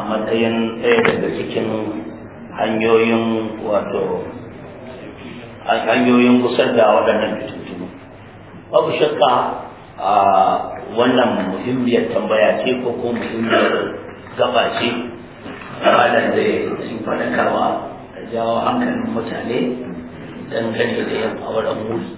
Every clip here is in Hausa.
matsayin ɗaya daga cikin hanyoyin wato hanyoyin gusar da waɗannan fitintunu babu shakka a wannan muhimmiyar tambaya ce ko ko muhimmiyar gaba ce malam da sun faɗakarwa da jawo hankalin mutane dangane da yin auren wuri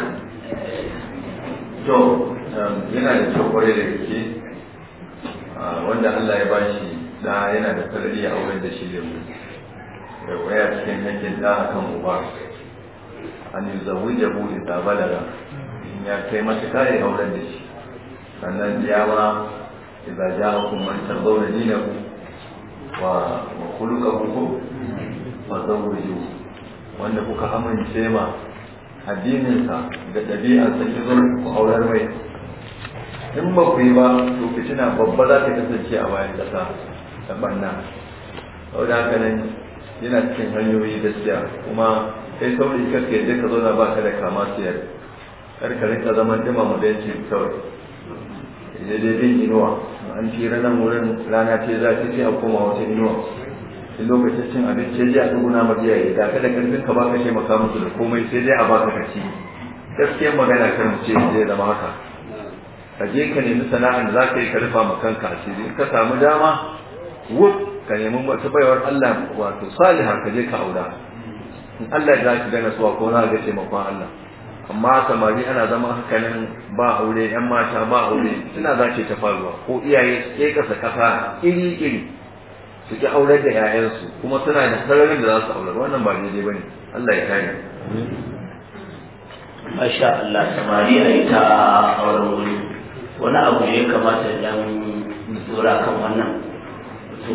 to yana da kyau kwarai da gaske wanda Allah ya bashi da yana da sarari a auren da shi da mu da waya cikin hakkin da akan uba an yi zawun jabu da ta balaga in ya kai matuƙa ya auren da shi sannan ya ma idza ja'akum man tardawna dinahu wa wa khuluquhu fa zawwiju wanda kuka amince ma addininsa da ɗabi'arsa ki zo ku aurar mai in ba ku yi ba to fitina babba za ta kasance a bayan ƙasa ta ɓanna saboda haka nan yana cikin hanyoyi gaskiya kuma kai saurayi kake yadda ka zauna ba ka da kama siyar kar ka rinka zaman dima mu benci kawai ya dai bin inuwa an tira nan wurin rana ce za ta ce a koma wata inuwa in lokacin cin abinci ya a duguna ma iyaye da kada karfin ka baka taimaka musu da komai sai dai a baka ka ci gaskiyar magana kan ce zai zama haka ka je ka nemi sana'ar da za ka yi ka rufa ma kanka asiri in ka samu dama wuf ka nemi wata baiwar Allah wato saliha ka je ka aura in Allah ya zaki gana suwa ko na ga taimakon Allah amma samari ana zama haka nan ba aure yan mata ba aure suna za ta faruwa ko iyaye ke kasa kafa iri iri su ki aurar da 'ya'yansu kuma suna da sararin da za su aurar wannan ba daidai bane Allah ya kare masha Allah samari a yi ta auren wuri wani abu ne ya kamata dan tsora kan wannan to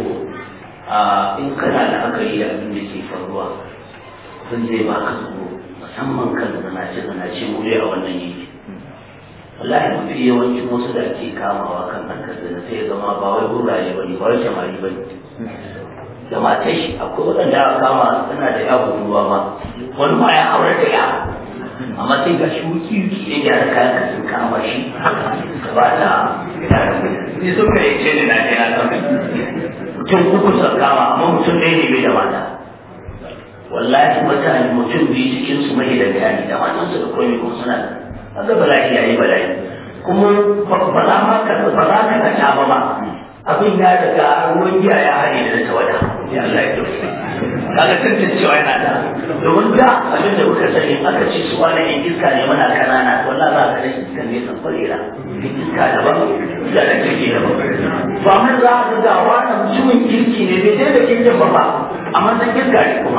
a in kana da aka yi abin da ke faruwa kun zai ba ka tsoro musamman kan zanace zanace wuri a wannan yanki wallahi mafi yawancin wasu da ake kamawa kan harkar zina sai ya zama ba wai gurare ba ne ba wai samari ba ne da matar shi akwai waɗanda aka kama suna da ya ruwa ma wani ma ya aure da ya amma sai ga shi wuki wuki ya gyara kayan ka sun kama shi ba ta ni sun kai ce ne na je na san mutum uku sun kama amma mutum ɗaya ne bai da mata wallahi mutane mutum biyu cikin su mahidanta ne da matansu da komai kuma suna kaga bala'i yayi bala'i kuma ba za ma ka ba za ka ta ba ba abin ya daga ruwan giya ya haɗe da tawada ya Allah ya dauke kaga tantancewa yana da domin da abin da muka sani aka ce su wani yan iska ne muna kanana wallahi za ka rage iska ne san kwalera iska daban da da kirki daban ba mun za ka ga wani mutumin kirki ne bai dai da kirkin ba ba amma san iska ne kuma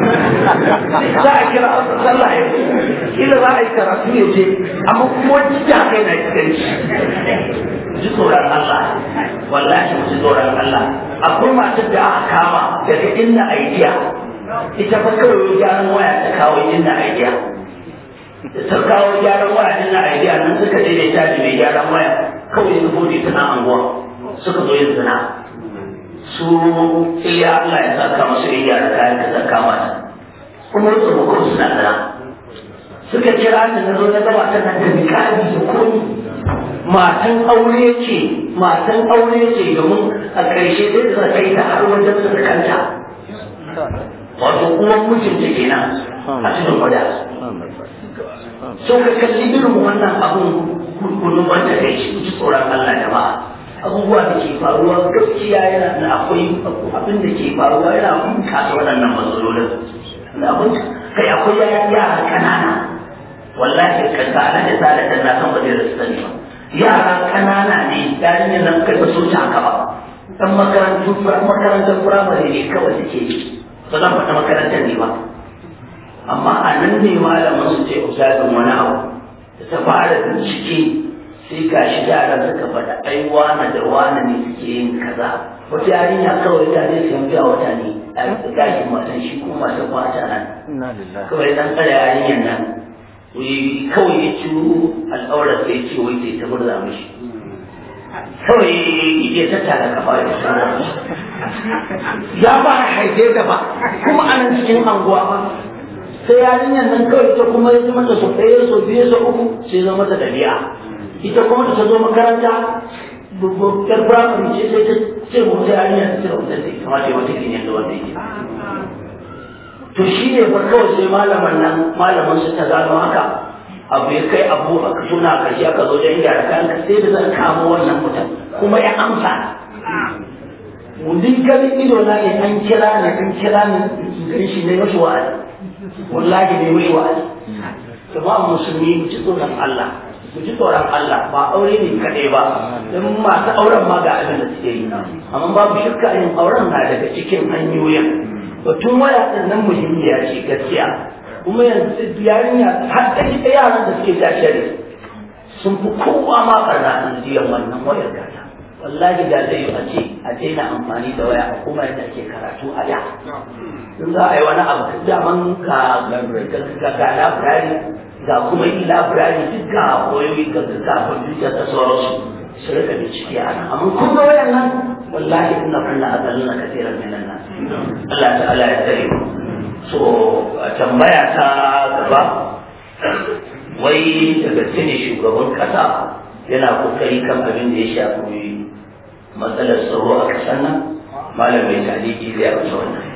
za a kira sallah ya ce kila za a yi karatu ya je amma kuma wani ja kai na iskanci ji tsoron Allah wallahi mu ji tsoron Allah akwai masu da aka kama daga inda aidiya ita fa kawai gyaran waya ta kawo inda aidiya da ta kawo gyaran waya inda aidiya nan suka daidaita da mai gyaran waya kawai su bude tana anguwa suka zo yin zina su iya Allah ya saka masu iya da kayan ka saka mata kuma su hukum suna zina suka kira ni na zo na gaba ta nan da mikali da komi matan aure ce matan aure ce domin a ƙarshe zai da kai ta har wajen surkanta wato uwan mijinta kenan a cikin gwada so ka kalli irin wannan abun kurkunu wanda kai shi ji tsoron Allah da ba abubuwa da ke faruwa gaskiya yana da akwai abin da ke faruwa yana bunkasa waɗannan matsalolin kai akwai yara ƙanana wallahi ka sa na da sa da na san ba zai rasu sani ba yara kanana ne yarinyar nan kai ba su haka ba dan makarantu makarantar firamare ne kawai suke yi ba zan faɗa makarantar ne ba amma a nan ne malamin su ce usadin wani abu da ta fara bincike sai ga shi yaran suka faɗa ai wane da wane ne suke yin kaza wata yarinya kawai ta ne siyan biya wata ne a gashin matan shi kuma matan kwata nan kawai dan tsara yarinyar nan kawai ya ci al'aurar sai ce wai sai ta burza mishi kawai ya tattara kafa ya tsara ya ba haife da ba kuma anan cikin anguwa ba sai yarinyar nan kawai ta kuma ya mata so ɗaya so biyu so uku sai zama mata dabi'a ita kuma ta zo makaranta yar firamare ce sai ta ce mu ta hanyar ta cire wutar da ya kamata ya wata kinyan da wanda yake to shi ne fa kawai sai malaman nan malaman su ta gano haka abu ya kai abu a suna karshe aka zo don gyara kayan ka sai da zan kamo wannan mutum kuma ya amsa duk ganin ido na ne an kira ne an kira ne gari shi ne mashi wa'azi wallahi ne mashi wa'azi jama'a musulmi mu ji tsoron Allah mu ji tsoron Allah ba aure ne kaɗai ba don masu auren ma ga abin da suke yi amma babu shirka yin auren na daga cikin hanyoyin batun waya ɗin nan muhimmiya ce gaskiya kuma yanzu yarinya har da ita yaran da suke jashare sun fi kowa ma karna an jiyan wannan wayar gata wallahi da zai a ce a daina amfani da waya a kuma yadda ake karatu a da in za a yi wani abu daman ga ga ga labirari ga kuma yi labirari duk ga koyoyi ga ga kwamfuta da sauransu su rika bincike a nan amma kun ga wayan nan wallahi ina kunna a zalina kasiran minan nan Allah ta'ala ya tsare mu so tambaya ta gaba wai da gaske ne shugaban kasa yana kokari kan abin da ya shafi matsalar tsaro a kasar nan malam mai taliki zai amsa wannan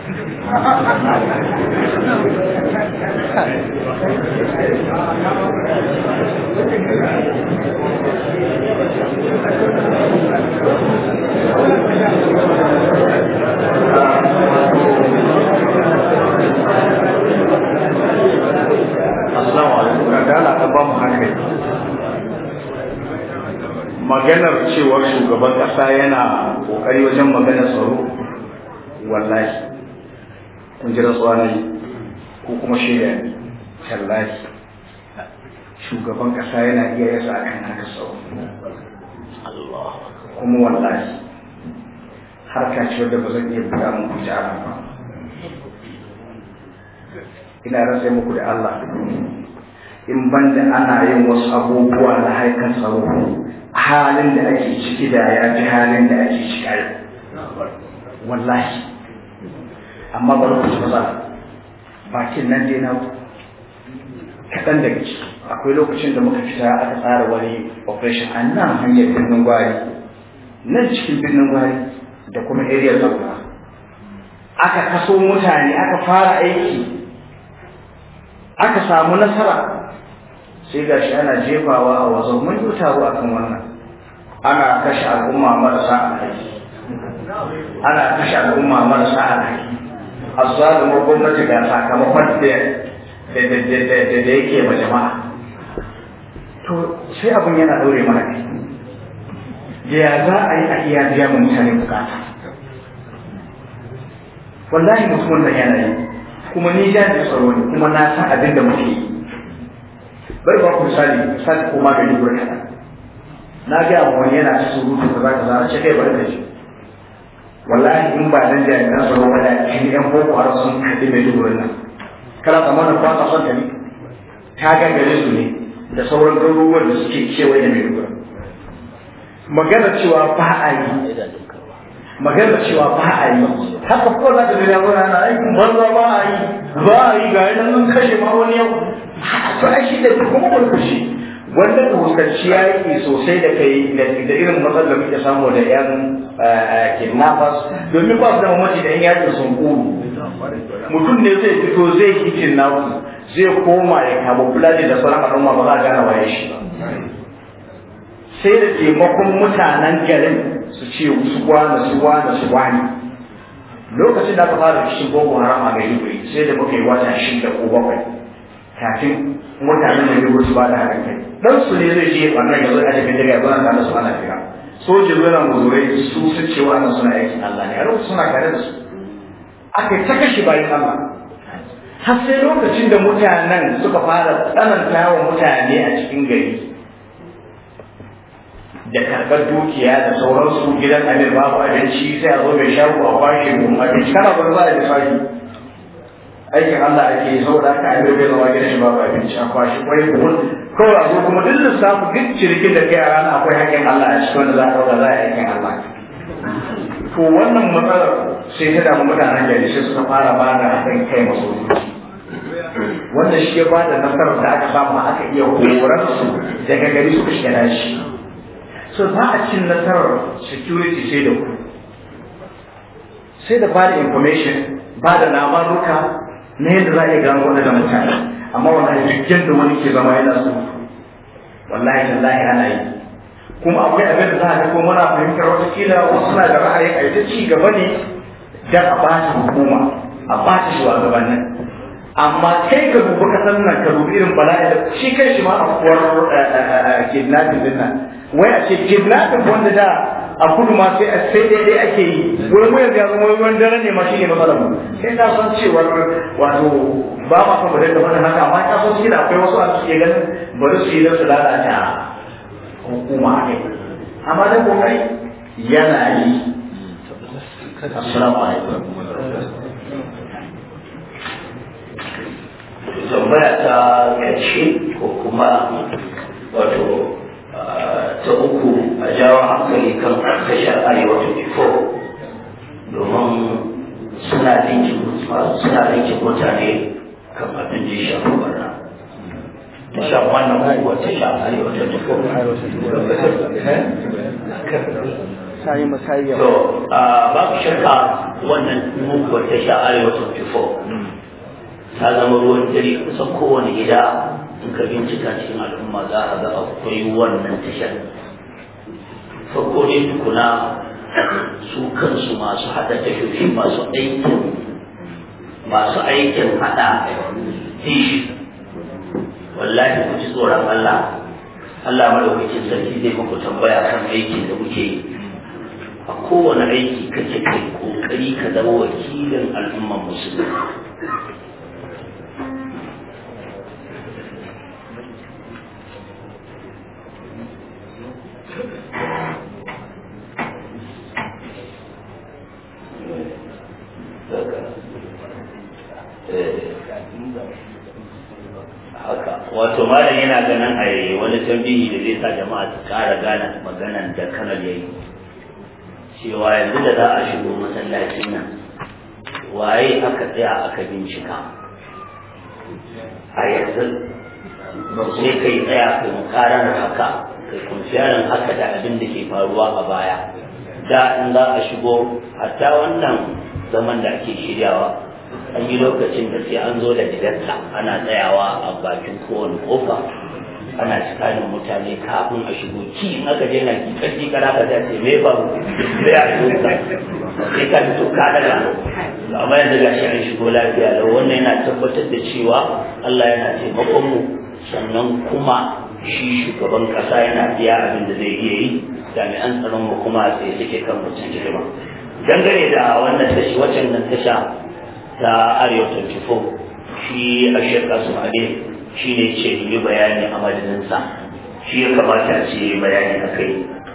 Assalamu alaikum da Allah ta ba mu hankali. Maganar cewar shugaban ƙasa yana ƙoƙari wajen maganar tsaro wallahi kun ji rantsuwa ne ko kuma shirya ne tallahi shugaban ƙasa yana iya yasa a kan haka tsaro kuma wallahi harka ce wadda ba zan iya buga muku ita ba ina rasa muku da Allah in banda ana yin wasu abubuwa na haikan tsaro halin da ake ciki da ya ji halin da ake ciki a wallahi amma bari ku ci maza bakin nan dai na kaɗan daga ciki akwai lokacin da muka fita aka tsara wani operation a nan hanyar birnin gwari nan cikin birnin gwari da kuma area zauna aka kaso mutane aka fara aiki aka samu nasara sai ga shi ana jefawa a wazo mun yi taro akan wannan ana kashe al'umma marasa alhaki ana kashe al'umma marasa alhaki azzalumar gwamnati ga sakamakon da da yake ma jama'a to sai abin yana daure mana kai ya za a yi a iya biya mu mutane bukata wallahi mutumin nan yana yi kuma ni jami'in tsaro ne kuma na san abin da muke yi bari ba ku misali misali ko magani gurin kaɗan na ga wani yana ta surutu ka za ka zara ce kai bari ka ji wallahi in ba nan jami'an tsaro ba da kin yan boko haram sun kaɗi mai duburin nan kana tsammanin ba ka son ta ne ta gangare su ne da sauran garuruwan da suke kewaye da mai duburin magana cewa ba a yi magana cewa ba a yi haka ko za ka ga ya gona na aikin banza ba a yi ba a yi ga yana nan kashe ma wani yau to ai shi da kuma burkushi wanda ka fuskanci yaƙi sosai da kai da irin matsalar da muke samu da yan kidnappers domin ba su da mamaci da yan yaƙin sun kuru mutum ne zai fito zai yi kidnappers zai koma ya kama fulani da sauran al'umma ba za a gane waye shi sai da taimakon mutanen garin su ce su kwana su kwana su kwani lokacin da aka fara kishin boko haram a maiduguri sai da muka yi wata shida ko bakwai kafin mutanen da ya su ba da haɗin kai dan su ne zai je wannan yanzu a cikin daga yanzu na su ana fira sojin yana muzurai su su ce wannan suna aikin Allah ne a lokacin suna tare da su aka yi ta kashe bayan Allah har sai lokacin da mutanen suka fara tsananta wa mutane a cikin gari da karɓar dukiya da sauransu gidan amir babu abinci sai a zo mai shago a kwashe mu abinci kana ba za a yi fari aikin Allah ake yi saboda haka amir bai zama gidan shi babu abinci a kwashe kwai buhun kawai a zo kuma duk lissafi duk cirikin da kai a rana akwai haƙƙin Allah a cikin wanda za a ɗauka za a yi aikin Allah to wannan matsalar sai ta damu mutanen gari sai suka fara ba da haɗin kai masu wanda shi ya ba da nasarar da aka samu aka iya horar su daga gari suka shiga dashi so ba a cin nasarar security sai da ku sai da ba da information ba da labaruka na yadda za a iya gano waɗannan mutane amma wallahi duk yadda wani ke zama yana so wallahi tallahi ana yi kuma akwai abin da za a ga ko muna fahimtar wata kila wasu na da ra'ayin a ita ci gaba ne dan a ba ta hukuma a ba ta shugabannin amma kai ka dubi kasar nan ka dubi irin bala'i da shi kai shi ma afuwar kidnapping din nan wai a ce kidnapping wanda da a kudu ma sai sai daidai ake yi wai mu yanzu yanzu wai wani dare ne ma shine matsalar mu sai na san cewar wato ba ma son mu dinga faɗin haka amma ta san shi da akwai wasu a suke ganin bari su yi da su lalata hukuma ne amma da kokari yana yi assalamu alaikum tambaya ta ƙarshe ko kuma wato ta uku a jawo hankali kan tashar arewa 24 domin suna dinkin suna dinkin mutane kan abin da ya shafi barna tashar wannan kuwa tashar arewa 24 to babu shakka wannan muguwar tashar arewa 24 ta zama ruwan dare kusan kowane gida in ka bincika cikin al'umma za a ga akwai wannan tashar farko dai tukuna su kansu masu haɗa tashoshi masu aikin masu aikin haɗa tishi wallahi ku ji tsoron Allah Allah madaukakin sarki zai muku tambaya kan aikin da muke yi a kowane aiki kake kai kokari ka zama wakilin al'umman musulmi haka wato malam yana ganin a wani tambihi da zai sa jama'a su kara gane maganan da kanal yayi cewa yanzu da za a shigo masallacin nan waye aka tsaya aka bincika a yanzu sai kai tsaya kai mukarar haka kai kunfiyarin haka da abin da ke faruwa a baya da in za a shigo hatta wannan zaman da ake shiryawa an yi lokacin da sai an zo da gidansa ana tsayawa a bakin kowane kofa ana tsakanin mutane kafin a shigo ki in aka je na ki karfi kana ka ce me ba sai a shigo ka sai ka fito ka daga amma yanzu gashi an shigo lafiya lau wannan yana tabbatar da cewa Allah yana taimakon mu sannan kuma shi shugaban kasa yana biya abin da zai iya yi jami'an tsaron mu kuma sai suke kan mutum hidima dangane da wannan tashi waccan nan tasha ta arewa 24 shi a shirka su hade shi ne ce yi bayani a madadinsa shi ya kamata a ce bayani a kai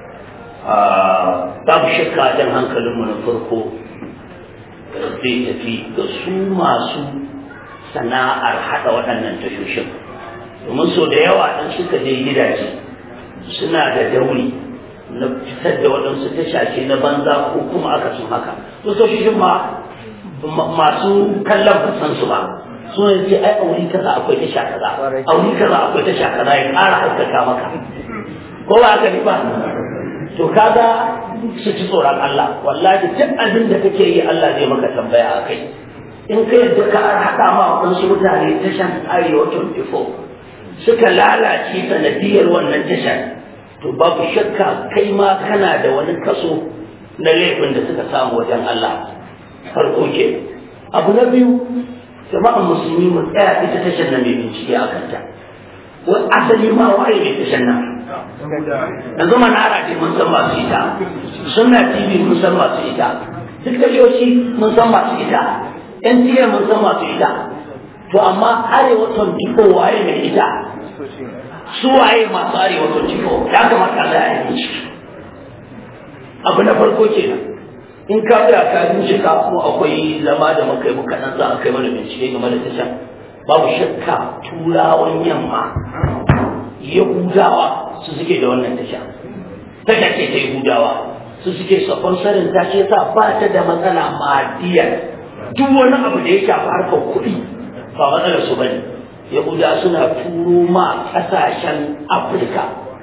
babu shakka jan hankalinmu na farko zai tafi ga su masu sana'ar haɗa waɗannan tashoshin domin so da yawa ɗan suka je gidaje suna da dauri na fitar da waɗansu tashashe na banza ko kuma aka sun haka tashoshin ma masu kallon ba san su ba so ya ce ai a wuri kaza akwai tasha kaza a wuri kaza akwai tasha kaza ya ƙara haskaka maka ko ba haka ne ba to kaga su ci tsoron Allah wallahi duk abin da kake yi Allah zai maka tambaya a kai in ka yadda ka haɗa ma wasu mutane tashan arewa 24 suka lalace sanadiyar wannan tashar to babu shakka kai ma kana da wani kaso na laifin da suka samu wajen Allah farko ke abu na biyu jama'an musulmi mu tsaya ita tashar nan mai bincike a kanta wani asali ma waye mai tashar nan yanzu manara ce mun san masu ita sunna tv mun san masu ita duk tashoshi mun san masu ita NTA mun san masu ita to amma arewa 24 waye mai ita su waye masu arewa 24 ya kamata a yi ciki abu na farko kenan in ka tsaya ka bincika ko akwai zama da muka yi muka dan za a kai mana bincike game da tashan babu shakka turawan yamma yahudawa su suke da wannan tasha tasha ce ta yahudawa su suke sponsorin ta ce sa ba ta da matsala madiyar duk wani abu da ya shafi harkar kuɗi ba matsalar su bane yahuda suna turo ma ƙasashen afirka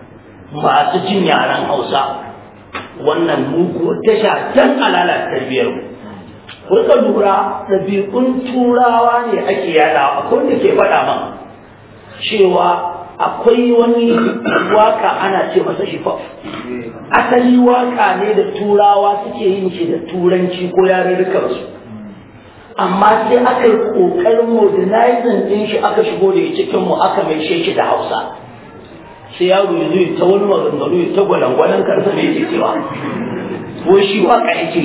masu jin yaren hausa wannan mugu tasha dan alala tarbiyar mu kuka lura ɗabi'un turawa ne ake yada akwai wanda ke faɗa man cewa akwai wani waka ana ce masa shifaf asali waka ne da turawa suke yin shi da turanci ko yarurrukan su amma sai aka yi ƙoƙarin modernizing ɗin shi aka shigo da cikin mu aka mai shi da hausa sai yaro ya zo ta wani maganganu ya ta gwalangwalan karsa da yake cewa ko shi waka yake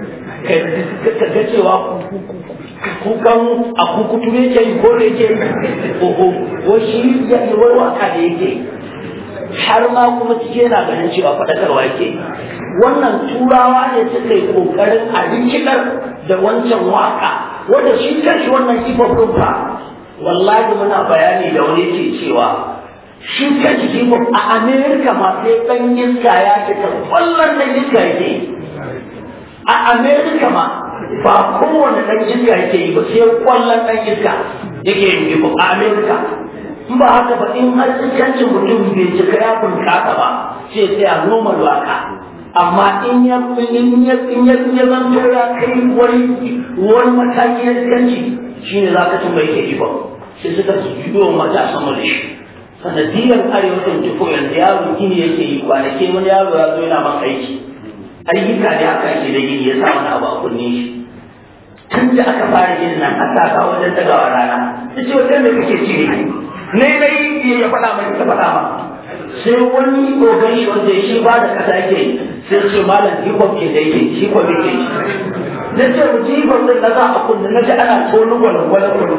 ka ga cewa kukan a kukutu yake yi ko da yake oho ko shi ya yi wai waka da yake har ma kuma cike yana ganin cewa faɗakarwa yake wannan turawa ne suka yi ƙoƙarin a rikidar da wancan waka wanda shi kanshi wannan hip-hop fa wallahi muna bayani da wani ke cewa shi kanshi hip-hop a amerika ma sai ɗan iska ya fita kwallon ɗan iska yake a amerika ma ba kowane ɗan iska yake yi ba sai kwallon ɗan iska yake yin hip-hop a amerika in ba haka ba in har iskancin mutum bai cika ya bunƙasa ba sai sai a normal waka amma in ya in ya in ya in ya zanto ya kai wani wani mataki na iskanci shine za ka tun bai ke ba sai suka juyo mata sama da shi sanadiyar arewacin tufo yanzu yaro gini yake yi kwanaki wani yaro ya zo yana man aiki ayyuka ne aka ake da gini ya sa wani abu a kunne shi tun da aka fara yin nan a sa ka wajen tagawa rana ta ce wajen da kake ci ne ne na yi ya faɗa mai ta faɗa ma sai wani ogan shi wanda shi ba da kasa yake sai ce malam hip-hop ke da yake hip-hop yake na ce mu ji hip-hop ɗin na za a kunna na ji ana tonu gwalangwala kunna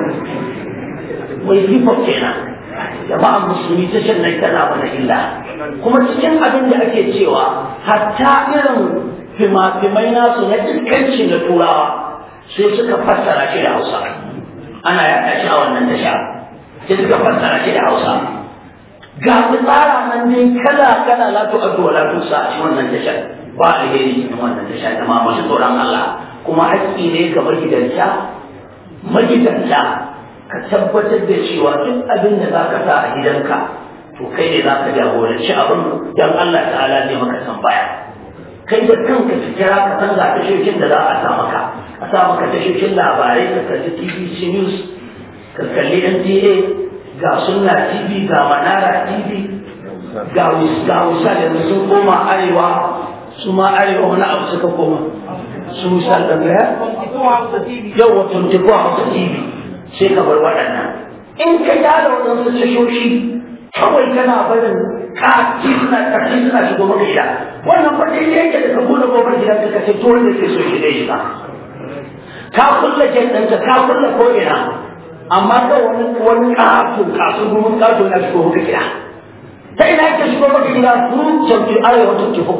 mai hip-hop kenan jama'an musulmi ta shan nan tana mana illa kuma cikin abin da ake cewa hatta irin fima-fimai nasu na iskanci na turawa sai suka fassara shi da hausa ana yaɗa shi a wannan tasha sai suka fassara shi da hausa ga tsara nan dai kala kala la tu addu la tu sa shi wannan tashar ba alheri cikin wannan tasha da ma masu tsoron Allah kuma haƙƙi ne ga magidanta magidanta ka tabbatar da cewa duk abin da zaka sa a gidanka to kai ne zaka jagoranci abin dan Allah ta'ala zai maka tambaya kai da kanka ka kira ka san ga tashoshin da za a sa maka a sa maka tashoshin labarai ka kalli TVC News ka kalli NTA ga sunna tv ga manara tv ga ga wisal yanzu sun koma arewa su ma arewa wani abu suka koma su wisal da ya yau wa 24 hausa tv sai ka bar waɗannan in ka gyara waɗansu tashoshi kawai kana barin kaki suna ƙarfi suna shigo maka gida wannan fa dai yake da ka buɗe kofar gidan ka ce to wanda ke so shi dai shiga ka kulle jan ɗanka ka kulle ko ina amma ga wani wani ƙato kasu gumin ƙato na shigo maka gida ta ina yake shigo maka gida su canfi arewa tun tufo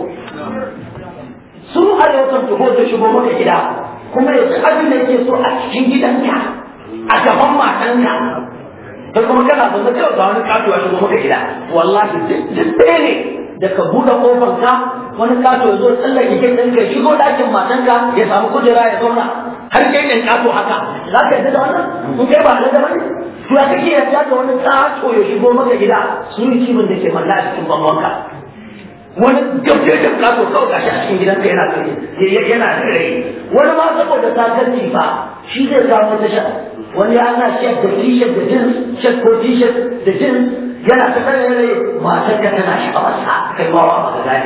su arewa tun tufo ta shigo maka gida kuma ya abin da yake so a cikin gidanka a gaban matanka da kuma kana zaune kawai ga wani ƙato ya shigo maka gida wallahi duk ɗaya ne da ka buɗe ƙofar ka wani ƙato ya zo tsallake kai ɗinka ya shigo ɗakin matanka ya samu kujera ya zauna har kai ɗin ƙato haka za ka yarda da wannan in kai ba da bane to ya kake yarda da wani ƙato ya shigo maka gida su yi kimin da ke malla a cikin bangonka wani gabjejin ƙato kawai gashi a cikin gidanka yana yana da rai wani ma saboda sakarci ba shi zai samu tasha wani ya ana shek da t-shirt da jeans shek ko t-shirt da jeans yana ta kare rai matar ka tana sha'awarsa kai ma ba ka gane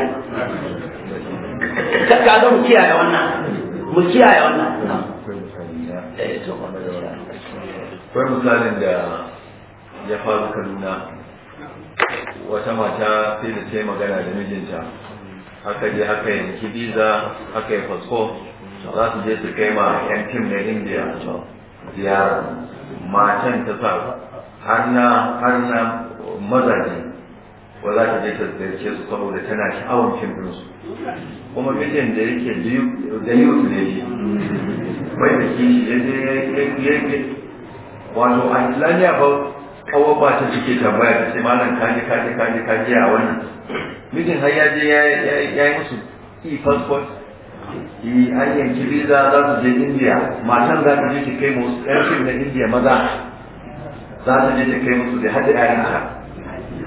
ka ga mu kiyaye wannan mu kiyaye wannan akwai misalin da ya faru kaduna wata mata sai da ta yi magana da mijinta haka je haka yanki biza haka yi fasfo za su je su kai ma yan tim na indiya ziyara matan ta sa har na har na mazaje ba za ta je ta ziyarce su saboda tana sha'awar fim ɗinsu kuma mijin da yake da yau ne shi bai da kishi ya je ya wato a islamiyya ba kawo ba ta suke tambaya da ce malam kaji kaji kaji kaji a wannan mijin har ya je ya yi musu e-passport yi an yanki visa za su je india matan za ta je ta kai musu yan fim na india maza za ta je ta kai musu da hada yarinta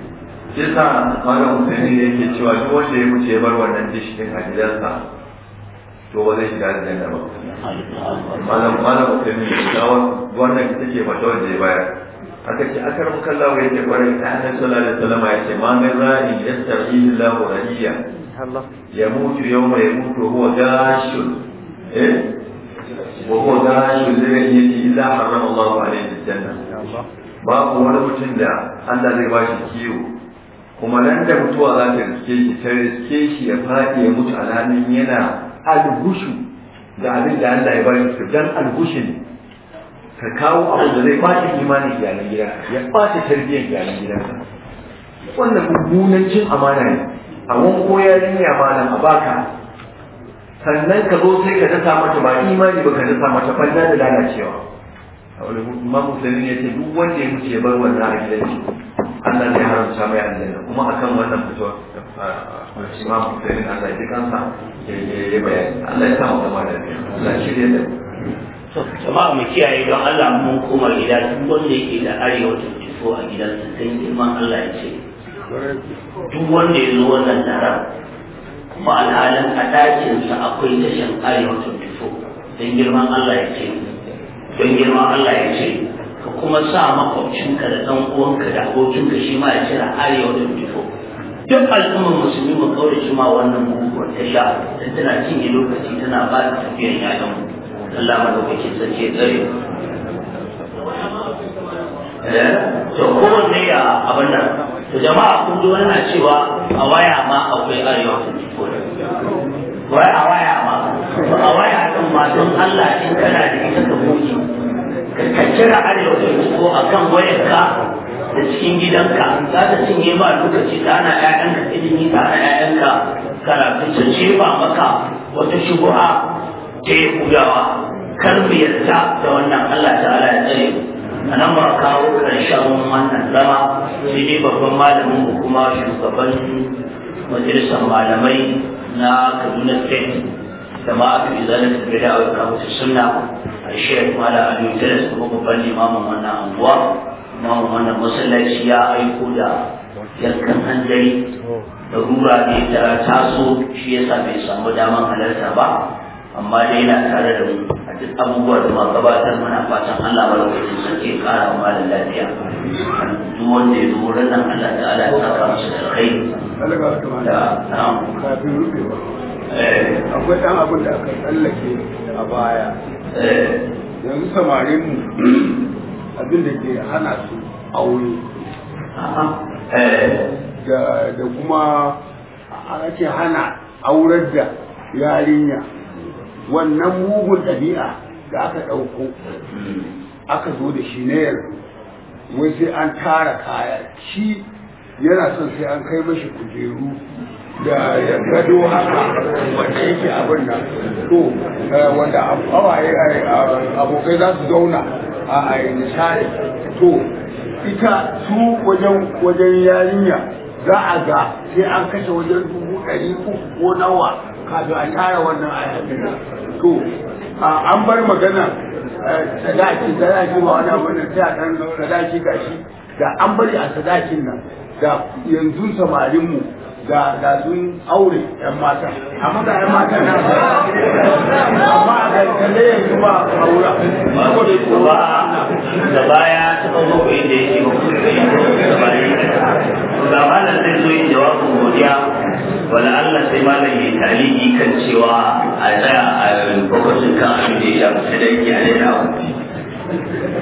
shi sa malam Hussein ne yake cewa duk wanda ya wuce ya bar wannan dish din a gidansa to ba zai shiga da janna ba malam malam Hussein ne ga wannan ita ce fata wanda ya bayar aka ce akar mukallawa yake kwarai ta annabi sallallahu alaihi wasallam ya ce ma min ra'in yasta'ihi Allahu ra'iyya yamutu yawma yamutu huwa gashun eh wa huwa gashun lirayyati illa harrama Allahu alaihi aljanna babu wani mutum da Allah zai ba shi kiwo kuma nan da mutuwa za ta riske shi ta riske shi ya faɗi ya mutu alhalin yana algushu da abin da Allah ya bari su dan algushin ka kawo abu da zai ɓaci imanin iyalan gida ya ɓaci tarbiyyar iyalan gidanka wannan mummunan cin amana ne a wanko yarinya malam a baka sannan ka zo sai ka dasa mata ba imani ba ka dasa mata banza da lalacewa a wani imam musulmi ya ce duk wanda ya mutu ya bar wannan a gidan shi Allah zai haramta mai aljanna kuma akan wannan fito imam musulmi Allah ya ji kansa ya bayani Allah ya sa mu zama da Allah ya shirya da jama'a mu kiyaye don Allah mun koma gida duk wanda yake da arewa ta fito a gidansa sai girman Allah ya ce duk wanda ya zo wannan taron kuma alhalin a ɗakinsa akwai tashin arewa ta fito don girman Allah ya ce don girman Allah ya ce ka kuma sa makwabcinka da ɗan uwanka da abokinka shi ma ya cira arewa ta fito duk al'ummar musulmi mu kaure shi ma wannan guguwar ta sha dan tana cinye lokaci tana ba da tafiyar yayan mu Allah madaukakin sarki ya tsare to kowanne ya abin nan to jama'a kun ji wani na cewa a waya ma akwai arewa ta fito wai a waya ma a waya din ma don Allah in kana da ita ka goge ka kira arewa ta fito a kan wayarka da cikin gidanka za ta cinye ma lokaci ta ana ƴaƴanka ilimi ta ana ƴaƴanka karatu ta jefa maka wata shubuha ta yi kuyawa kar mu yarda da wannan Allah ta'ala ya tsare mu a nan ba kawo ƙarshen wannan zama sai dai babban malamin mu kuma shugaban majalisar malamai na Kaduna State da ma aka yi zanen tafiya da ayyuka mutu sunna a shek mala aliyu tilas kuma babban limamin wannan anguwa imamin wannan masallaci ya aiko da yankan hanzari da rura ne ta taso shi yasa bai samu daman halarta ba amma dai yana tare da mu a duk abubuwa da ma gabatar mana fatan Allah malaukakin sarki ya kara wa malam lafiya duk wanda ya zo wurin nan Allah ta'ala ya saka masa da kai da na'am kafin rufewa akwai ɗan abin da aka tsallake a baya yanzu samarin mu abin da ke hana su aure da kuma ake hana aurar da yarinya wannan mugun ɗabi'a da aka ɗauko aka zo da shi na yanzu wai sai an tara kaya shi yana son sai an kai mashi kujeru da gado haka wanda yake abin nan to wanda awaye abokai za su zauna a nishaɗi to ita su wajen wajen yarinya za a ga sai an kashe wajen dubu ɗari uku ko nawa kafin a tara wannan ayatun to an bar magana sadaki sadaki ba wani abu da sai a ɗan sadaki gashi da an bari a sadakin nan da yanzu samarinmu da da sun aure yan mata amma da yan mata na amma a kankane yanzu ba aura saboda kuwa da baya ta kawo ko inda yake ba kuma da yake da baya ga malam zai zo yin jawabin godiya wala Allah sai malam ya taliki kan cewa a tsaya a lokacin kan abin da ya shafi sadaki a daina